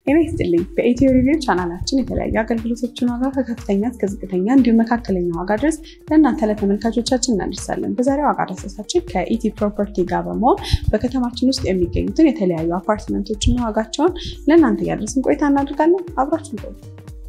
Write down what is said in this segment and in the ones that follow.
ጤና ይስጥልኝ። በኢትዮ ሪቪው ቻናላችን የተለያዩ አገልግሎቶችን ዋጋ ከከፍተኛ እስከ ዝቅተኛ እንዲሁም መካከለኛ ዋጋ ድረስ ለእናንተ ለተመልካቾቻችን እናደርሳለን። በዛሬው ዋጋ ዳሰሳችን ከኢቲ ፕሮፐርቲ ጋር በመሆን በከተማችን ውስጥ የሚገኙትን የተለያዩ አፓርትመንቶችና ዋጋቸውን ለእናንተ እያደረስን ቆይታ እናደርጋለን። አብራችን ቆዩ።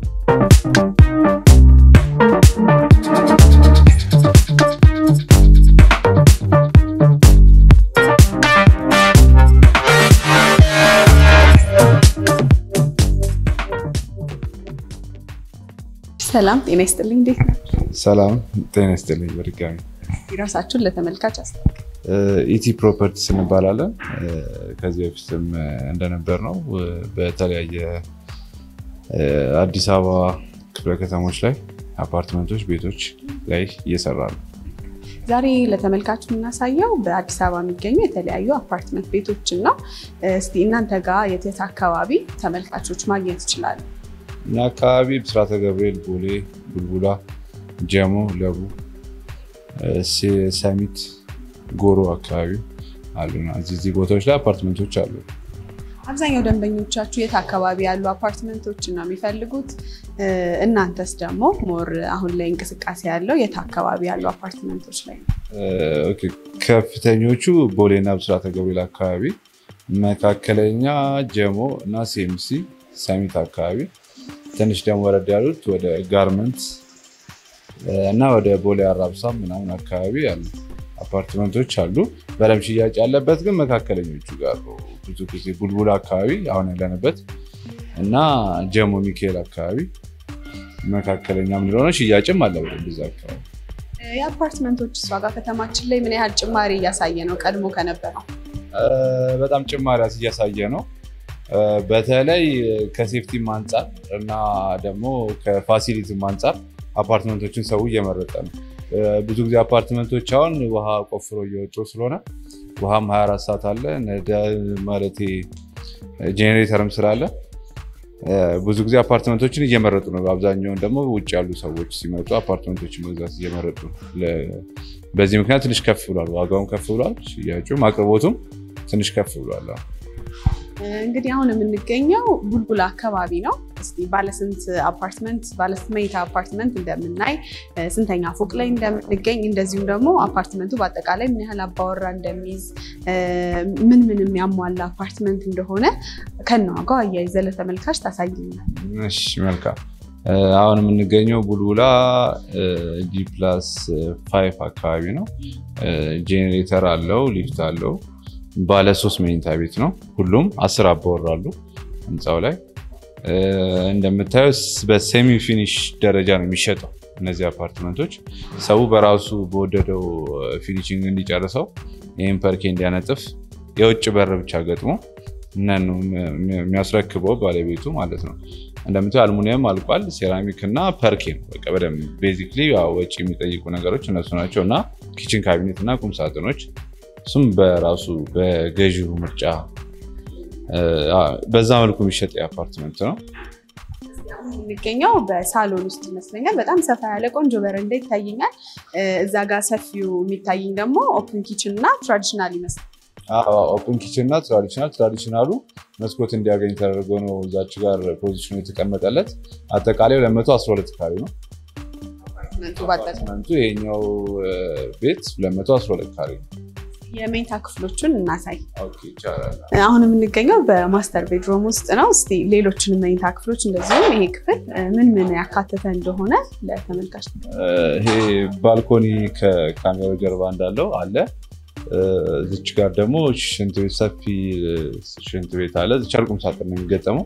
ሰላም ጤና ይስጥልኝ። እንዴት ነው? ሰላም ጤና ይስጥልኝ። በድጋሚ ራሳችሁን ለተመልካች አስታውቁ። ኢቲ ፕሮፐርቲስ እንባላለን። ከዚህ በፊትም እንደነበር ነው በተለያየ አዲስ አበባ ክፍለ ከተሞች ላይ አፓርትመንቶች፣ ቤቶች ላይ እየሰራ ነው። ዛሬ ለተመልካች የምናሳየው በአዲስ አበባ የሚገኙ የተለያዩ አፓርትመንት ቤቶችን ነው። እስቲ እናንተ ጋር የት የት አካባቢ ተመልካቾች ማግኘት ይችላሉ? እኛ አካባቢ ብስራተ ገብርኤል፣ ቦሌ፣ ቡልቡላ፣ ጀሞ፣ ለቡ፣ ሰሚት፣ ጎሮ አካባቢ አሉና እዚህ ቦታዎች ላይ አፓርትመንቶች አሉ። አብዛኛው ደንበኞቻችሁ የት አካባቢ ያሉ አፓርትመንቶችን ነው የሚፈልጉት? እናንተስ ደግሞ ሞር አሁን ላይ እንቅስቃሴ ያለው የት አካባቢ ያሉ አፓርትመንቶች ላይ ነው? ከፍተኞቹ ቦሌና ብስራተ ገብርኤል አካባቢ፣ መካከለኛ ጀሞ እና ሴምሲ ሰሚት አካባቢ ትንሽ ደግሞ ወረድ ያሉት ወደ ጋርመንት እና ወደ ቦሌ አራብሳ ምናምን አካባቢ ያሉ አፓርትመንቶች አሉ። በደምብ ሽያጭ ያለበት ግን መካከለኞቹ ጋር ነው። ብዙ ጊዜ ቡልቡላ አካባቢ አሁን ያለንበት እና ጀሞ ሚካኤል አካባቢ መካከለኛ ምንለሆነ ሽያጭም አለ በደንብ እዛ አካባቢ። የአፓርትመንቶች ዋጋ ከተማችን ላይ ምን ያህል ጭማሪ እያሳየ ነው ቀድሞ ከነበረው? በጣም ጭማሪ እያሳየ ነው። በተለይ ከሴፍቲም አንጻር እና ደግሞ ከፋሲሊቲም አንጻር አፓርትመንቶችን ሰው እየመረጠ ነው። ብዙ ጊዜ አፓርትመንቶች አሁን ውሃ ቆፍሮ እየወጡ ስለሆነ ውሃም 24 ሰዓት አለ ማለት ጄኔሬተርም ስላለ ብዙ ጊዜ አፓርትመንቶችን እየመረጡ ነው። በአብዛኛውን ደግሞ ውጭ ያሉ ሰዎች ሲመጡ አፓርትመንቶችን መግዛት እየመረጡ ነው። በዚህ ምክንያት ትንሽ ከፍ ብሏል፣ ዋጋውም ከፍ ብሏል፣ ሽያጩም አቅርቦቱም ትንሽ ከፍ ብሏል። እንግዲህ አሁን የምንገኘው ቡልቡላ አካባቢ ነው። እስኪ ባለስንት አፓርትመንት ባለስንት መኝታ አፓርትመንት እንደምናይ፣ ስንተኛ ፎቅ ላይ እንደምንገኝ፣ እንደዚሁም ደግሞ አፓርትመንቱ በአጠቃላይ ምን ያህል አባወራ እንደሚይዝ፣ ምን ምን የሚያሟላ አፓርትመንት እንደሆነ ከነዋጋው አያይዘ ለተመልካች ታሳይናል። እሺ መልካም። አሁን የምንገኘው ቡልቡላ ጂ ፕላስ ፋይቭ አካባቢ ነው። ጄኔሬተር አለው፣ ሊፍት አለው ባለ ሶስት መኝታ ቤት ነው። ሁሉም አስር አባወራሉ ህንፃው ላይ እንደምታየው በሴሚ ፊኒሽ ደረጃ ነው የሚሸጠው። እነዚህ አፓርትመንቶች ሰው በራሱ በወደደው ፊኒሽንግ እንዲጨርሰው ይህም ፐርኬ እንዲያነጥፍ የውጭ በር ብቻ ገጥሞ እነኑ የሚያስረክበው ባለቤቱ ማለት ነው። እንደምታየው አልሙኒየም አልቋል። ሴራሚክ እና ፐርኬ ነው። በቃ በደምብ ቤዚክሊ ወጪ የሚጠይቁ ነገሮች እነሱ ናቸው እና ኪችን ካቢኔት እና ቁም ሳጥኖች እሱም በራሱ በገዢው ምርጫ በዛ መልኩ የሚሸጥ የአፓርትመንት ነው። የሚገኘው በሳሎን ውስጥ ይመስለኛል። በጣም ሰፋ ያለ ቆንጆ በረንዳ ይታየኛል። እዛ ጋር ሰፊው የሚታየኝ ደግሞ ኦፕን ኪችን እና ትራዲሽናል ይመስላል። ኦፕን ኪችን እና ትራዲሽናል ትራዲሽናሉ መስኮት እንዲያገኝ ተደርጎ ነው እዛች ጋር ፖዚሽኑ የተቀመጠለት። አጠቃላይ 212 ካሬ ነው አፓርትመንቱ። ይሄኛው ቤት 212 ካሬ ነው። የመኝታ ክፍሎቹን እናሳይ። አሁን የምንገኘው በማስተር ቤድሮም ውስጥ ነው። እስኪ ሌሎችን መኝታ ክፍሎች እንደዚሁም ይሄ ክፍል ምን ምን ያካተተ እንደሆነ ለተመልካች። ይሄ ባልኮኒ ከካሜራው ጀርባ እንዳለው አለ። ዝች ጋር ደግሞ ሽንት ቤት ሰፊ ሽንት ቤት አለ። ዝቻ ቁም ሳጥን ነው የሚገጠመው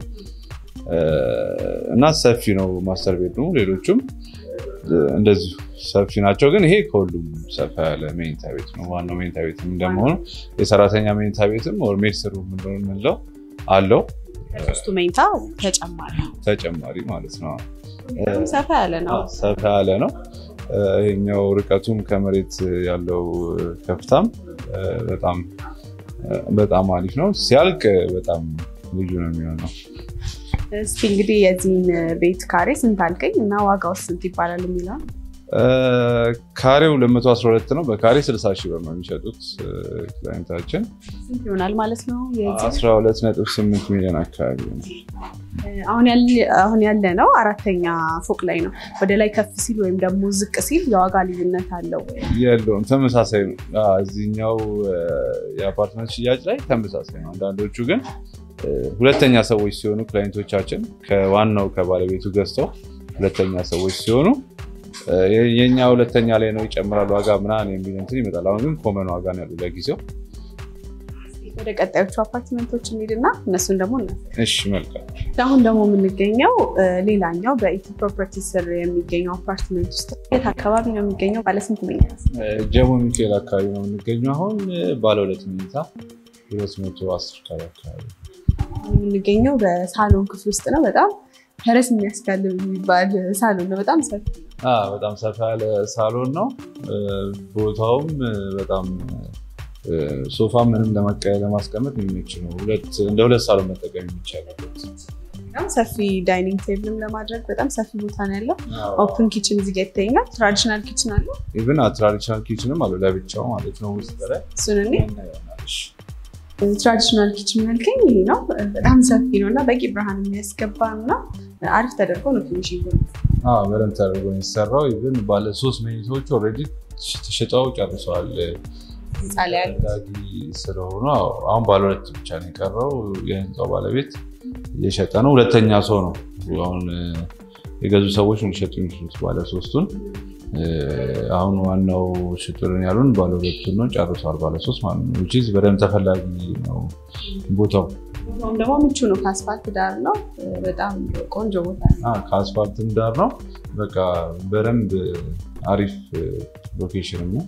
እና ሰፊ ነው ማስተር ቤድሮሙ። ሌሎቹም እንደዚሁ ሰፊ ናቸው። ግን ይሄ ከሁሉም ሰፋ ያለ መኝታ ቤት ነው። ዋናው መኝታ ቤት እንደመሆኑ የሰራተኛ መኝታ ቤትም ሜድስሩ ምንለው አለው ሶስቱ መኝታ ተጨማሪ ተጨማሪ ማለት ነው። ሰፋ ያለ ነው። ሰፋ ያለ ነው። ይሄኛው ርቀቱም ከመሬት ያለው ከፍታም በጣም በጣም አሪፍ ነው። ሲያልቅ በጣም ልዩ ነው የሚሆነው። እስኪ እንግዲህ የዚህን ቤት ካሬ ስንት አልከኝ እና ዋጋው ስንት ይባላል የሚለው ካሬው 212 ነው። በካሬ 60 ሺህ ብር ነው የሚሸጡት ክላይንታችን። ስንት ይሆናል ማለት ነው? 12.8 ሚሊዮን አካባቢ ነው። አሁን ያለ ነው አራተኛ ፎቅ ላይ ነው። ወደ ላይ ከፍ ሲል ወይም ደግሞ ዝቅ ሲል የዋጋ ልዩነት አለው? የለውም፣ ተመሳሳይ ነው። እዚህኛው የአፓርትመንት ሽያጭ ላይ ተመሳሳይ ነው። አንዳንዶቹ ግን ሁለተኛ ሰዎች ሲሆኑ ክላይንቶቻችን ከዋናው ከባለቤቱ ገዝተው ሁለተኛ ሰዎች ሲሆኑ የኛ ሁለተኛ ላይ ነው ይጨምራል ዋጋ ምናምን የሚል እንትን ይመጣል። አሁን ግን ኮመን ዋጋ ነው ያሉ ለጊዜው። ወደ ቀጣዮቹ አፓርትመንቶች እንሂድና እነሱን ደግሞ እሺ፣ መልካም። አሁን ደግሞ የምንገኘው ሌላኛው በኢቲ ፕሮፐርቲ ስር የሚገኘው አፓርትመንት ውስጥ የት አካባቢ ነው የሚገኘው? ባለስንት መኝታ? ጀሞ ሚካኤል አካባቢ ነው የምንገኘው። አሁን ባለ ሁለት መኝታ ሁለት መቶ አስር ካሬ አካባቢ የምንገኘው በሳሎን ክፍል ውስጥ ነው። በጣም ፈረስ የሚያስጋልብ የሚባል ሳሎን ነው። በጣም ሰፊ በጣም ሰፋ ያለ ሳሎን ነው። ቦታውም በጣም ሶፋ ምንም ለማስቀመጥ የሚመች ነው። እንደ ሁለት ሳሎን መጠቀም የሚቻልበት በጣም ሰፊ ዳይኒንግ ቴብልም ለማድረግ በጣም ሰፊ ቦታ ነው ያለው። ኦፕን ኪችን እዚህ ጋ ይታየኛል። ትራዲሽናል ኪችን አለው። ኢቭን ትራዲሽናል ኪችንም አለው ለብቻው ማለት ነው። ውስጥ ላይ እሱን እኔ ትራዲሽናል ኪችን መልከኝ ይሄ ነው። በጣም ሰፊ ነው እና በቂ ብርሃን የሚያስገባ እና አሪፍ ተደርጎ ነው ፊኒሽንግ በደንብ ተደርጎ የሚሰራው። ኢቭን ባለ ሶስት መኝታዎች ኦልሬዲ ተሽጠው ጨርሰዋል። ዳጊ ስለሆኑ አሁን ባለ ሁለት ብቻ ነው የቀረው። የህንፃው ባለቤት እየሸጠ ነው። ሁለተኛ ሰው ነው አሁን የገዙ ሰዎች ሊሸጡ የሚችሉት ባለ ሶስቱን። አሁን ዋናው ሽጡልን ያሉን ባለ ሁለቱን ነው ጨርሰዋል። ባለ ሶስት ማለት ነው። ዊች ኢዝ በደንብ ተፈላጊ ነው ቦታው። ቦታውም ደግሞ ምቹ ነው። ከአስፋልት ዳር ነው። በጣም ቆንጆ ቦታ ነው። ከአስፋልትም ዳር ነው። በቃ በደንብ አሪፍ ሎኬሽን ነው።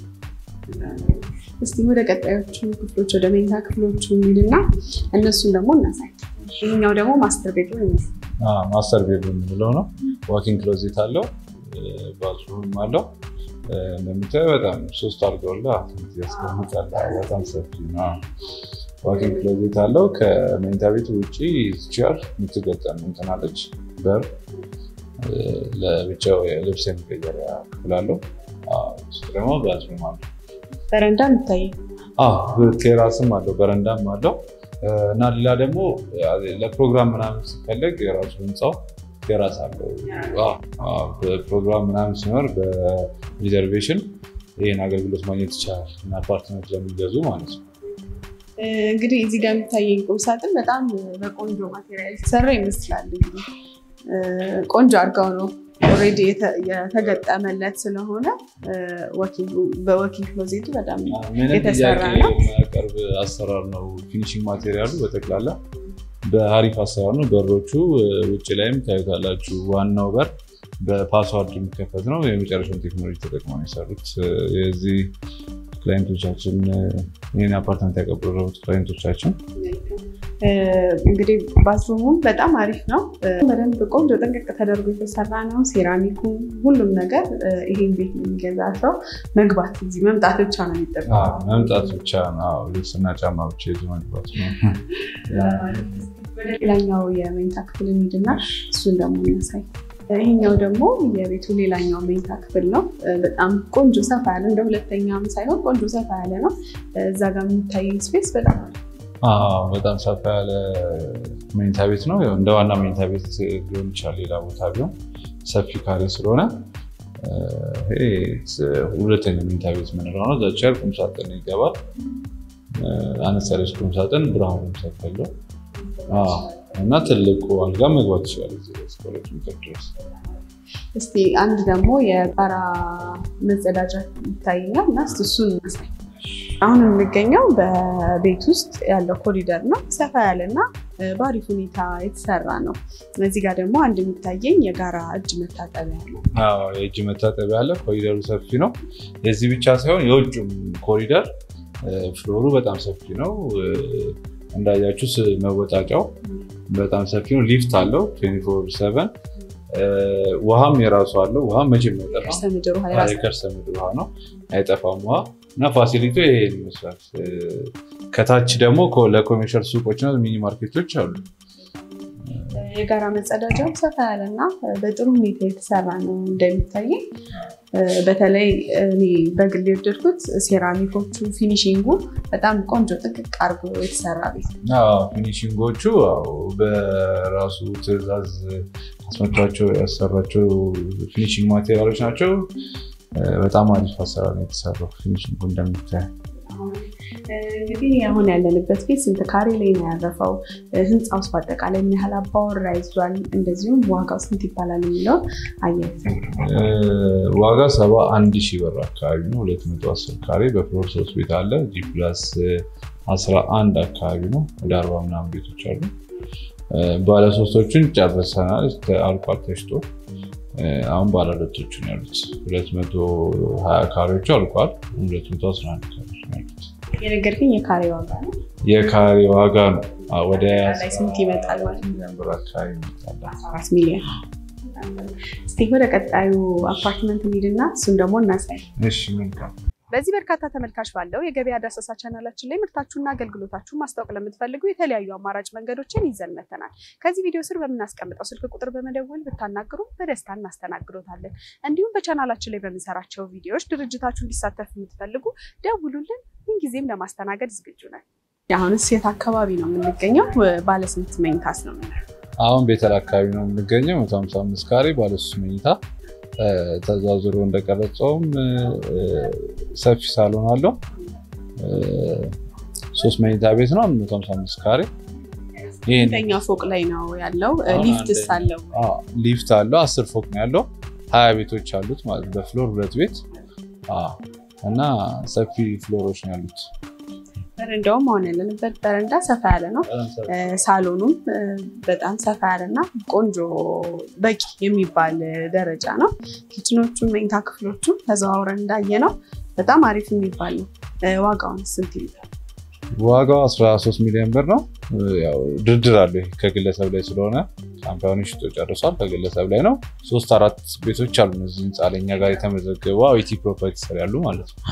እስቲ ወደ ቀጣዮቹ ክፍሎች ወደ መኝታ ክፍሎቹ እንሂድና እነሱን ደግሞ እናሳይ። ይህኛው ደግሞ ማስተር ቤድሩም ይመስላል። ማስተር ቤድሩም የምንለው ነው። ዋኪንግ ክሎዜት አለው፣ ባዝሩም አለው። እንደምታየው በጣም ሶስት አልጋውላ ያስቀምጣል። በጣም ሰፊ ነው። ዋኪንግ ክሎዜት አለው። ከመኝታ ቤት ውጭ ቼር የምትገጠም እንትናለች በር ለብቻው ልብስ የሚቀየሪያ ክፍል አለው። ውስጥ ደግሞ ባዝሩም አለው። በረንዳ የሚታይ ቴራስም አለው በረንዳም አለው እና ሌላ ደግሞ ለፕሮግራም ምናምን ሲፈለግ የራሱ ህንፃው ቴራስ አለው። በፕሮግራም ምናምን ሲኖር በሪዘርቬሽን ይህን አገልግሎት ማግኘት ይቻላል እና አፓርትመንት ለሚገዙ ማለት ነው። እንግዲህ እዚህ ጋር የሚታየኝ ቁም ሳጥን በጣም በቆንጆ ማቴሪያል የተሰራ ይመስላል። እንግዲህ ቆንጆ አድርገው ነው ኦልሬዲ የተገጠመለት ስለሆነ በወኪንግ ክሎዜቱ በጣም የተሰራ ነው። የሚያቀርብ አሰራር ነው። ፊኒሽንግ ማቴሪያሉ በጠቅላላ በአሪፍ አሰራር ነው። በሮቹ ውጭ ላይም ታዩታላችሁ። ዋናው በር በፓስዋርድ የሚከፈት ነው። የመጨረሻውን ቴክኖሎጂ ተጠቅመው የሰሩት የዚህ ክላይንቶቻችን ይህን አፓርትመንት ያቀበሉት ክላይንቶቻችን እንግዲህ ባዝሩሙም በጣም አሪፍ ነው። በደንብ ቆንጆ ጥንቅቅ ተደርጎ የተሰራ ነው። ሴራሚኩ፣ ሁሉም ነገር ይሄን ቤት የሚገዛ ሰው መግባት እዚህ መምጣት ብቻ ነው የሚጠበቀው። መምጣት ብቻ ነው። ልብስና ጫማ ብቻ ይዞ መግባት ነው። ወደ ሌላኛው የመኝታ ክፍል እንሂድና እሱን ደግሞ እናሳይ። ይሄኛው ደግሞ የቤቱ ሌላኛው መኝታ ክፍል ነው። በጣም ቆንጆ ሰፋ ያለ እንደ ሁለተኛም ሳይሆን ቆንጆ ሰፋ ያለ ነው። እዛ ጋር የሚታይ ስፔስ በጣም በጣም ሰፋ ያለ መኝታ ቤት ነው። እንደ ዋና መኝታ ቤት ሊሆን ይችላል ሌላ ቦታ ቢሆን ሰፊ ካሬ ስለሆነ ሁለተኛ መኝታ ቤት የምንለው ነው። ዘቸር ቁምሳጥን ይገባል። አነስ ያለች ቁምሳጥን ብርሃኑ ሰፊ ያለው እና ትልቁ አልጋ መግባት ይችላል እስከ ሁለት ሜትር ድረስ። እስቲ አንድ ደግሞ የጋራ መጸዳጃ ይታየኛል እና እስቲ እሱን እናሳይ። አሁን የምንገኘው በቤት ውስጥ ያለው ኮሪደር ነው። ሰፋ ያለ እና በአሪፍ ሁኔታ የተሰራ ነው። እዚህ ጋር ደግሞ አንድ የሚታየኝ የጋራ እጅ መታጠቢያ ነው። የእጅ መታጠቢያ አለ። ኮሪደሩ ሰፊ ነው። የዚህ ብቻ ሳይሆን የውጭም ኮሪደር ፍሎሩ በጣም ሰፊ ነው። እንዳያችሁስ መወጣጫው በጣም ሰፊ ነው። ሊፍት አለው 24/7 ውሃም የራሱ አለው። ውሃ መቼም አይጠፋም። የከርሰ ምድር ውሃ ነው፣ አይጠፋም ውሃ እና ፋሲሊቲ ይሄ ይመስላል። ከታች ደግሞ ለኮሜርሻል ሱቆች እና ሚኒ ማርኬቶች አሉ። የጋራ መጸዳጃው ሰፋ ያለና በጥሩ ሁኔታ የተሰራ ነው እንደሚታየኝ። በተለይ እኔ በግል የወደድኩት ሴራሚኮቹ፣ ፊኒሽንጉ በጣም ቆንጆ ጥቅቅ አድርጎ የተሰራ ቤት ፊኒሽንጎቹ በራሱ ትዕዛዝ አስመቷቸው ያሰራቸው ፊኒሽንግ ማቴሪያሎች ናቸው። በጣም አሪፍ አሰራር ነው የተሰራው። ፊኒሽንጉ እንደምታይ እንግዲህ አሁን ያለንበት ቤት ስንት ካሬ ላይ ነው ያረፈው? ህንፃ ውስጥ በአጠቃላይ ምን ያህል አባወራ ይዟል? እንደዚሁም ዋጋው ስንት ይባላል የሚለውን አያይዘ ዋጋ ሰባ አንድ ሺህ ብር አካባቢ ነው። ሁለት መቶ አስር ካሬ በፍሎር ሶስት ቤት አለ። ጂ ፕላስ አስራ አንድ አካባቢ ነው። ወደ አርባ ምናምን ቤቶች አሉ። ባለሶስቶቹን ጨርሰናል። አልቋል ተሽጦ አሁን ባለሁለቶቹ ነው ያሉት። ሁለት መቶ ሀያ ካሬዎቹ አልቋል። ሁለት መቶ አስራ አንድ ካሬዎች ነው ያሉት። የነገርከኝ የካሬ ዋጋ ነው። የካሬ ዋጋ ነው ወደ ላይ ስንት ይመጣል ማለት ነው? ሚሊዮን ብር አካባቢ ይመጣል። አራት ሚሊዮን። እስቲ ወደ ቀጣዩ አፓርትመንት እንሂድና እሱን ደግሞ እናሳይ። እሺ መልካም። በዚህ በርካታ ተመልካች ባለው የገበያ ዳሰሳ ቻናላችን ላይ ምርታችሁና አገልግሎታችሁን ማስታወቅ ለምትፈልጉ የተለያዩ አማራጭ መንገዶችን ይዘን መተናል። ከዚህ ቪዲዮ ስር በምናስቀምጠው ስልክ ቁጥር በመደወል ብታናግሩ በደስታ እናስተናግዶታለን። እንዲሁም በቻናላችን ላይ በምንሰራቸው ቪዲዮዎች ድርጅታችሁ እንዲሳተፍ የምትፈልጉ ደውሉልን። ምንጊዜም ለማስተናገድ ዝግጁ ነን። አሁንስ የት አካባቢ ነው የምንገኘው? ባለስንት መኝታስ ነው የምናየው? አሁን ቤተል አካባቢ ነው የምንገኘው። መቶ ሀምሳ አምስት ካሬ ባለሶስት መኝታ ተዛዝሮ እንደቀረጸውም ሰፊ ሳሎን አለው። ሶስት መኝታ ቤት ነው። መቶ ሀምሳ አምስት ካሬ ስንተኛ ፎቅ ላይ ነው ያለው? ሊፍትስ አለው? ሊፍት አለው። አስር ፎቅ ነው ያለው። ሀያ ቤቶች አሉት ማለት በፍሎር ሁለት ቤት እና ሰፊ ፍሎሮች ነው ያሉት። በረንዳውም አሁን ያለንበት በረንዳ ሰፋ ያለ ነው። ሳሎኑም በጣም ሰፋ ያለና ቆንጆ በቂ የሚባል ደረጃ ነው። ኪችኖቹም መኝታ ክፍሎቹም ተዘዋውረን እንዳየ ነው በጣም አሪፍ የሚባል ነው። ዋጋውን ስንት ይይዛል? ዋጋው 13 ሚሊዮን ብር ነው። ያው ድርድር አለ ከግለሰብ ላይ ስለሆነ ካምፓኒ ሽጦ ጨርሷል። ከግለሰብ ላይ ነው። ሶስት አራት ቤቶች አሉ እዚህ ህንፃ ላይ እኛ ጋር የተመዘገቡ ኢቲ ፕሮፐርቲ ስር ያሉ ማለት ነው።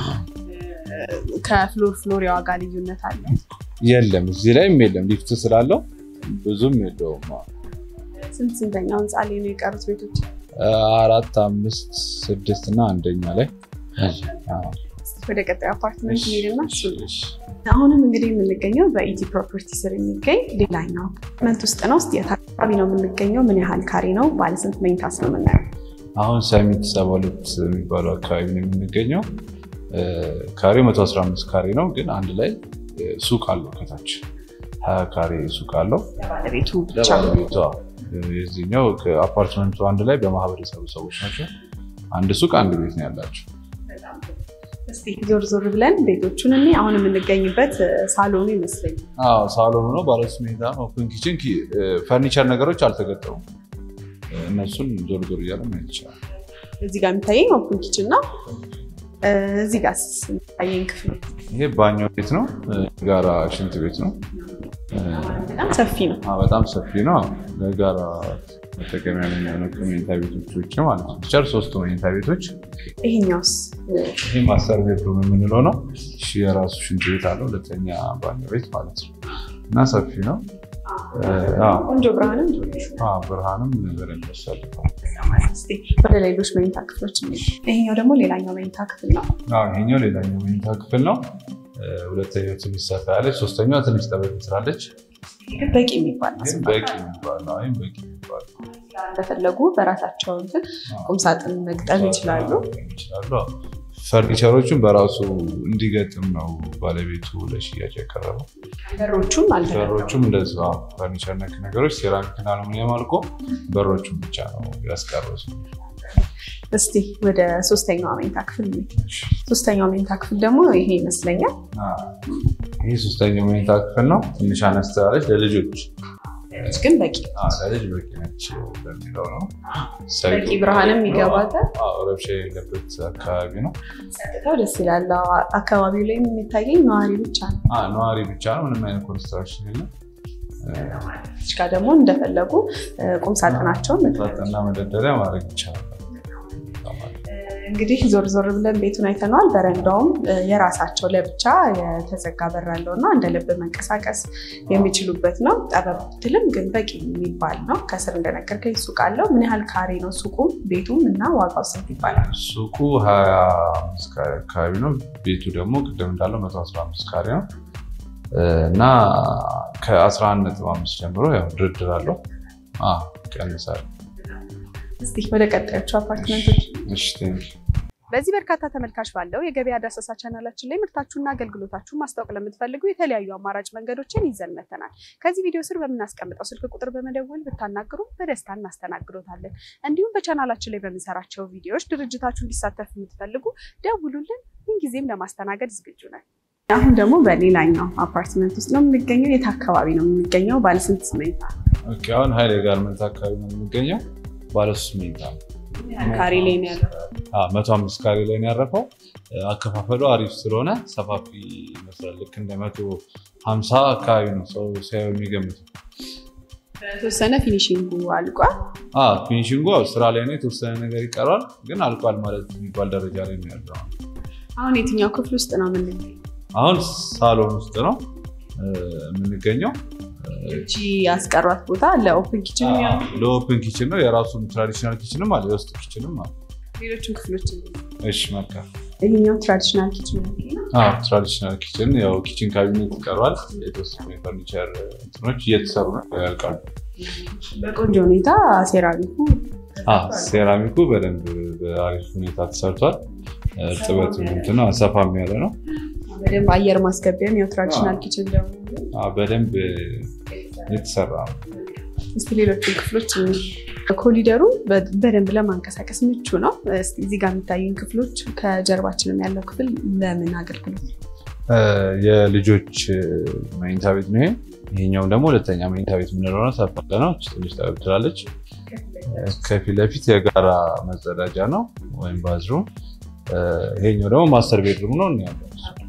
ከፍሎር ፍሎር የዋጋ ልዩነት አለ? የለም እዚህ ላይም የለም። ሊፍት ስላለው ብዙም የለውም። ስንት ስንተኛው ህንፃ ላይ ነው የቀሩት ቤቶች? አራት፣ አምስት፣ ስድስት እና አንደኛ ላይ ወደ ቀጣዩ አፓርትመንት ሄድና አሁንም እንግዲህ የምንገኘው በኢቲ ፕሮፐርቲ ስር የሚገኝ ሌላኛው አፓርትመንት ውስጥ ነው። ስ የት አካባቢ ነው የምንገኘው? ምን ያህል ካሬ ነው? ባለስንት መኝታስ ነው የምናየው? አሁን ሰሚት ሰባ ሁለት የሚባለው አካባቢ ነው የምንገኘው። ካሬው 115 ካሬ ነው፣ ግን አንድ ላይ ሱቅ አለው ከታች ሀያ ካሬ ሱቅ አለው ባለቤቱ ብቻ ለባለቤቷ። የዚህኛው አፓርትመንቱ አንድ ላይ በማህበር የሰሩ ሰዎች ናቸው። አንድ ሱቅ አንድ ቤት ነው ያላቸው። እስቲ ዞር ዞር ብለን ቤቶቹን እኔ አሁን የምንገኝበት ሳሎኑ ይመስለኛል። አዎ ሳሎኑ ነው። ባለሶስት መኝታ ነው። ኦፕን ኪችን፣ ፈርኒቸር ነገሮች አልተገጠሙም። እነሱን ዞር ዞር እያለ ማየት ይቻላል። እዚህ ጋር የሚታየኝ ኦፕን ኪችን ነው። እዚህ ጋር የሚታየኝ ክፍል ይሄ ባኞ ቤት ነው። ጋራ ሽንት ቤት ነው። በጣም ሰፊ ነው። በጣም ሰፊ ነው። ለጋራ መጠቀሚያ የሚሆኑ መኝታ ቤቶች ውጭ ማለት ነው። ቸር ሶስቱ መኝታ ቤቶች። ይሄኛውስ ይህ ማስተር ቤድሩም የምንለው ነው። እሺ የራሱ ሽንት ቤት አለው። ሁለተኛ ባኞ ቤት ማለት ነው እና ሰፊ ነው። ቆንጆ ብርሃንም ብርሃንም በደንብ ያሳልፋል። ወደ ሌሎች መኝታ ክፍሎች ይሄኛው ደግሞ ሌላኛው መኝታ ክፍል ነው። ይሄኛው ሌላኛው መኝታ ክፍል ነው። ሁለተኛው ትንሽ ሰፋ ያለች፣ ሶስተኛዋ ትንሽ ጠበብ ትላለች። በቂ የሚባል ነው። በቂ የሚባል ነው። በቂ የሚባል ነው። እንደፈለጉ በራሳቸው እንትን ቁምሳጥን መግጠም ይችላሉ። ይችላሉ። ፈርኒቸሮቹን በራሱ እንዲገጥም ነው ባለቤቱ ለሽያጭ ያቀረበው። በሮቹም በሮቹም እንደዛ ፈርኒቸር ነክ ነገሮች ሴራሚክና አሉሚኒየም አልቆ በሮቹም ብቻ ነው ያስቀረሱ። እስቲ ወደ ሶስተኛው መኝታ ክፍል ሶስተኛው መኝታ ክፍል ደግሞ ይሄ ይመስለኛል። ይህ ሶስተኛው መኝታ ክፍል ነው። ትንሽ አነስ ያለች ለልጆች ግን በቂ ለልጅ በቂ ነች በሚለው ነው። በቂ ብርሃንም ይገባታል። ረብሻ የሌለበት አካባቢ ነው። ጸጥታው ደስ ይላል። አካባቢው ላይ የሚታየኝ ነዋሪ ብቻ ነው። ነዋሪ ብቻ ነው። ምንም አይነት ኮንስትራክሽን የለም። እዚህ ጋር ደግሞ እንደፈለጉ ቁምሳጥናቸውን ሳጥንና መደርደሪያ ማድረግ ይቻላል። እንግዲህ ዞር ዞር ብለን ቤቱን አይተነዋል። በረንዳውም የራሳቸው ለብቻ የተዘጋ በር አለው እና እንደ ልብ መንቀሳቀስ የሚችሉበት ነው። ጠበብ ብትልም ግን በቂ የሚባል ነው። ከስር እንደነገርከኝ ሱቅ አለው። ምን ያህል ካሬ ነው ሱቁም ቤቱም እና ዋጋው ስንት ይባላል? ሱቁ ሀያ አምስት ካሬ አካባቢ ነው። ቤቱ ደግሞ ቅድም እንዳለው መቶ አስራ አምስት ካሬ ነው እና ከአስራ አንድ ነጥብ አምስት ጀምሮ ያው ድርድር አለው ይቀንሳል። እስቲ ወደ ቀጣዮቹ አፓርትመንቶች እሺ ቴንክ በዚህ በርካታ ተመልካች ባለው የገበያ ዳሰሳ ቻናላችን ላይ ምርታችሁና አገልግሎታችሁን ማስታወቅ ለምትፈልጉ የተለያዩ አማራጭ መንገዶችን ይዘን መተናል። ከዚህ ቪዲዮ ስር በምናስቀምጠው ስልክ ቁጥር በመደወል ብታናግሩ በደስታ እናስተናግዶታለን። እንዲሁም በቻናላችን ላይ በምንሰራቸው ቪዲዮዎች ድርጅታችሁ እንዲሳተፍ የምትፈልጉ ደውሉልን። ምንጊዜም ለማስተናገድ ዝግጁ ነን። አሁን ደግሞ በሌላኛው አፓርትመንት ውስጥ ነው የምንገኘው። የት አካባቢ ነው የምንገኘው? ባለስንት መኝታ? ኦኬ አሁን ሀይሌ ጋርመንት አካባቢ ነው የሚገኘው። ባለሶስት መኝታ ነው። ካሬ ላይ ነው ያለው። መቶ አምስት ካሬ ላይ ነው ያረፈው። አከፋፈሉ አሪፍ ስለሆነ ሰፋፊ ይመስላል። ልክ እንደ መቶ ሀምሳ አካባቢ ነው ሰው ሲያየው የሚገምተው። የተወሰነ ፊኒሽንጉ አልቋል። ፊኒሽንጉ ያው ስራ ላይ ነው፣ የተወሰነ ነገር ይቀረዋል፣ ግን አልቋል ማለት የሚባል ደረጃ ላይ ነው ያለው። አሁን የትኛው ክፍል ውስጥ ነው የምንገኘው? አሁን ሳሎን ውስጥ ነው የምንገኘው። እቺ ያስቀሯት ቦታ ለኦፕን ኪችን የሚሆን ለኦፕን ኪችን ነው። የራሱን ትራዲሽናል ኪችንም አለ፣ የውስጥ ኪችንም አለ። ሌሎችን ክፍሎች እሺ መልካም። ይሄኛው ትራዲሽናል ኪችን ነው። ትራዲሽናል ኪችን ያው ኪችን ካቢኔት ይቀሯል። የተወሰኑ የፈርኒቸር እንትኖች እየተሰሩ ነው ያልቃሉ። በቆንጆ ሁኔታ ሴራሚኩ ሴራሚኩ በደንብ በአሪፍ ሁኔታ ተሰርቷል። እርጥበት እንትን ሰፋም ያለ ነው። በደንብ አየር ማስገቢያም ያው ትራዲሽናል ኪችን ደግሞ በደንብ የተሰራ ነው። እስቲ ሌሎችን ክፍሎች ኮሊደሩ በደንብ ለማንቀሳቀስ ምቹ ነው። እስቲ እዚህ ጋር የሚታዩን ክፍሎች ከጀርባችንም ያለው ክፍል ለምን አገልግሎት ነው? የልጆች መኝታ ቤት ነው ይሄ። ይሄኛውም ደግሞ ሁለተኛ መኝታ ቤት የምንለው ነው። ሰፋ ያለ ነው። ትንሽ ጠበብ ትላለች። ከፊት ለፊት የጋራ መጸዳጃ ነው ወይም ባዝሩም። ይሄኛው ደግሞ ማስተር ቤድሩም ነው ያለው።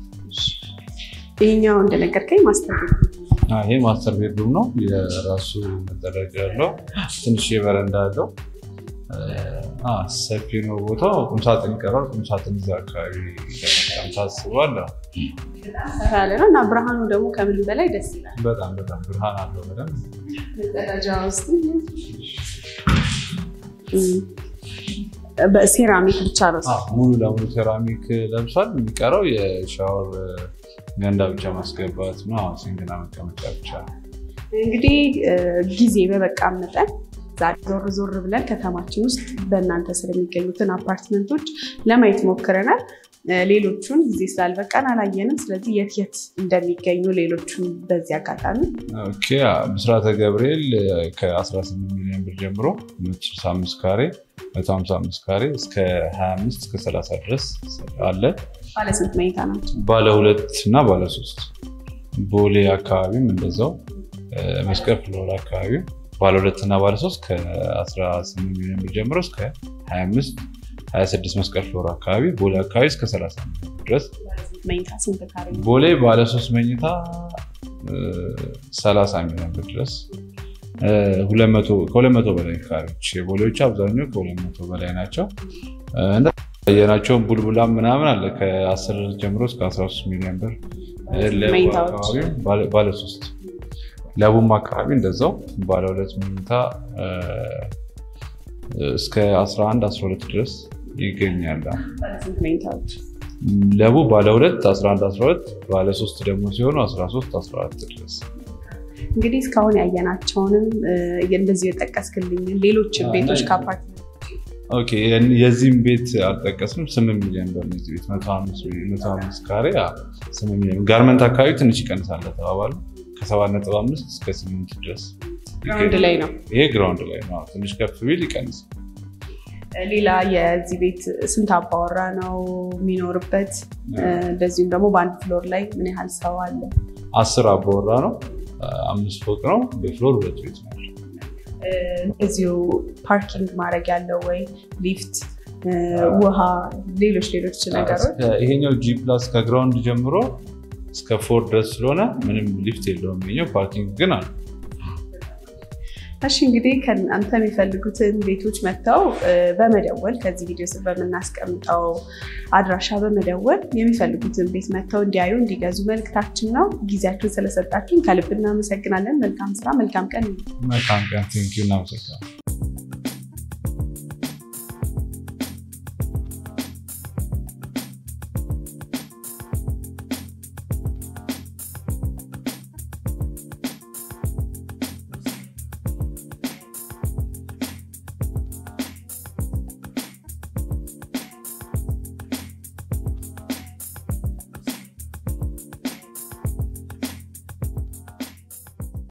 ይሄኛው እንደነገርከኝ ማስተር ቤት ይሄ ማስተር ቤድሩም ነው። የራሱ መጸዳጃ ያለው ትንሽ የበረንዳ አለው። ሰፊ ነው ቦታው። ቁምሳጥን ይቀራል። ቁምሳጥን እዛ አካባቢ ለመጠቀም ታስቧል። ያለ ነው እና ብርሃኑ ደግሞ ከምን በላይ ደስ ይላል። በጣም በጣም ብርሃን አለው። በደንብ መጸዳጃ ውስጥ በሴራሚክ ብቻ ነው ሙሉ ለሙሉ ሴራሚክ ለብሷል። የሚቀረው የሻወር ገንዳ ብቻ ማስገባት ነው። ሲንግና መቀመጫ ብቻ ነው። እንግዲህ ጊዜ በበቃ መጠን ዛሬ ዞር ዞር ብለን ከተማችን ውስጥ በእናንተ ስር የሚገኙትን አፓርትመንቶች ለማየት ሞክረናል። ሌሎቹን ጊዜ ስላልበቃን አላየንም። ስለዚህ የት የት እንደሚገኙ ሌሎቹን በዚህ አጋጣሚ ብስራተ ገብርኤል ከ18 ሚሊዮን ብር ጀምሮ 165 ካሬ 155 ካሬ እስከ 25 እስከ 30 ድረስ አለ። ባለስንት መኝታ ናቸው? ባለ ሁለት እና ባለ ሶስት ቦሌ አካባቢም እንደዛው መስቀል ፍሎር አካባቢ ባለ ሁለት እና ባለ ሶስት ከ18 ሚሊዮን ብር ጀምሮ እስከ 25 26 መስቀል ፍሎር አካባቢ ቦሌ አካባቢ እስከ 30 ሚሊዮን ድረስ መኝታ ስንት ካሬ? ቦሌ ባለ ሶስት መኝታ 30 ሚሊዮን ብር ድረስ ከሁለት መቶ በላይ ካሬዎች የቦሌዎች አብዛኛው ከሁለት መቶ በላይ ናቸው። ያየናቸውን ቡልቡላም ምናምን አለ ከ10 ጀምሮ እስከ 13 ሚሊዮን ብር ባለ ሶስት ለቡም አካባቢ እንደዛው ባለ ሁለት መኝታ እስከ 11 12 ድረስ ይገኛል። ለቡ ባለ ሁለት 11 12 ባለ ሶስት ደግሞ ሲሆኑ 13 14 ድረስ እንግዲህ እስካሁን ያየናቸውንም እንደዚሁ የጠቀስክልኝ ሌሎች ቤቶች ከአፓርትመንት የዚህም ቤት አልጠቀስንም። ስምንት ሚሊዮን ብር ነው ቤት መቶ አምስት ካሬ ስምንት ሚሊዮን ጋርመንት አካባቢ ትንሽ ይቀንሳል ተባባሉ ከሰባት ነጥብ አምስት እስከ ስምንት ድረስ ግራውንድ ላይ ነው። ይሄ ግራውንድ ላይ ነው። ትንሽ ከፍ ቢል ይቀንሳል። ሌላ የዚህ ቤት ስንት አባወራ ነው የሚኖርበት? እንደዚሁም ደግሞ በአንድ ፍሎር ላይ ምን ያህል ሰው አለ? አስር አባወራ ነው። አምስት ፎቅ ነው። በፍሎር ሁለት ቤት ነው። እዚሁ ፓርኪንግ ማድረግ ያለው ወይ ሊፍት፣ ውሃ፣ ሌሎች ሌሎች ነገሮች ይሄኛው ጂ ፕላስ ከግራውንድ ጀምሮ እስከ ፎር ድረስ ስለሆነ ምንም ሊፍት የለውም። ይኸኛው ፓርኪንግ ግን አለ። እሺ እንግዲህ ከእናንተ የሚፈልጉትን ቤቶች መጥተው በመደወል ከዚህ ቪዲዮ ስር በምናስቀምጠው አድራሻ በመደወል የሚፈልጉትን ቤት መጥተው እንዲያዩ እንዲገዙ መልክታችን ነው። ጊዜያችሁን ስለሰጣችሁን ከልብ እናመሰግናለን። መልካም ስራ፣ መልካም ቀን። መልካም ቀን። ቴንኪው። እናመሰግናለን።